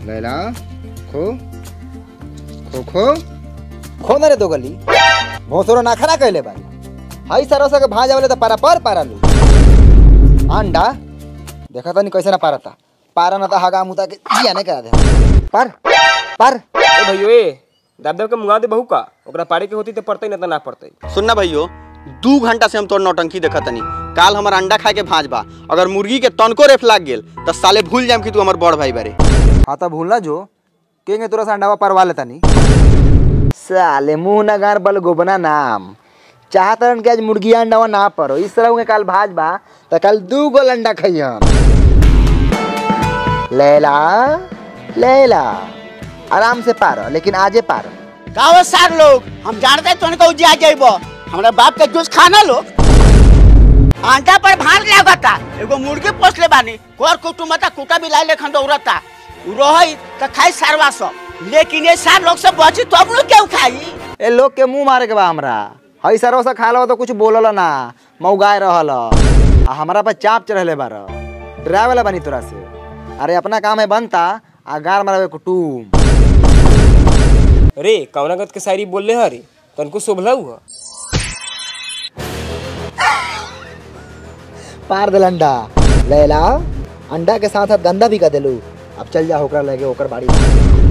लैला खो खो खो खो ना रे दो गली भोसरो ना खरा कहले बारी हई सरस के भाजा वाले तो पारा पर पारा लू अंडा देखा तो नहीं कैसे ना पारता पारा ना तो हगा मुता के जिया नहीं करा दे पर पर ए भैयो ए दाब दाब के मुंगा दे बहू का ओकरा पारे के होती तो पड़ते ना तो ना पड़ते सुनना भैयो दू घंटा से हम तोर नौटंकी देखत तनी काल हमर अंडा खाए के भांज बा अगर मुर्गी के तनको रेफ लाग गेल तो साले भूल जाम कि तू हमर बड़ भाई बारे हाँ तो भूलना जो केंगे तुरा अंडावा परवा लेता नहीं साले मुंह ना गार बल गोबना नाम चाहतरन के आज मुर्गी अंडावा ना परो इस तरह के काल भाज बा तो कल दू गो अंडा खइयन लैला लैला आराम से पारो लेकिन आजे पारो गाँव सार लोग हम जानते हैं तुमको उजिया जाइब हमारे बाप के जूस खाना लो आंटा पर भार लागता एगो मुर्गी पोस ले बानी कर कुटुमता कुटा भी लाई लेखन दौड़ता उ रही तो खाई सारवा सब लेकिन ये सार लोग सब बची तो अब लोग क्यों खाई ए लोग के मुंह मारे के बा हमरा हई सरवा से खा लो तो कुछ बोलल ना मौगाए रहल आ हमरा पर चाप चढ़ले बार डरावे वाला बनी तोरा से अरे अपना काम है बनता आ गार मारवे कुटुम रे कवनागत के शायरी बोल ले हरी तनको शोभला हुआ पार दिल अंडा लैला अंडा के साथ साथ गंदा भी कर देलू अब चल जा होकर लगे होकर बाड़ी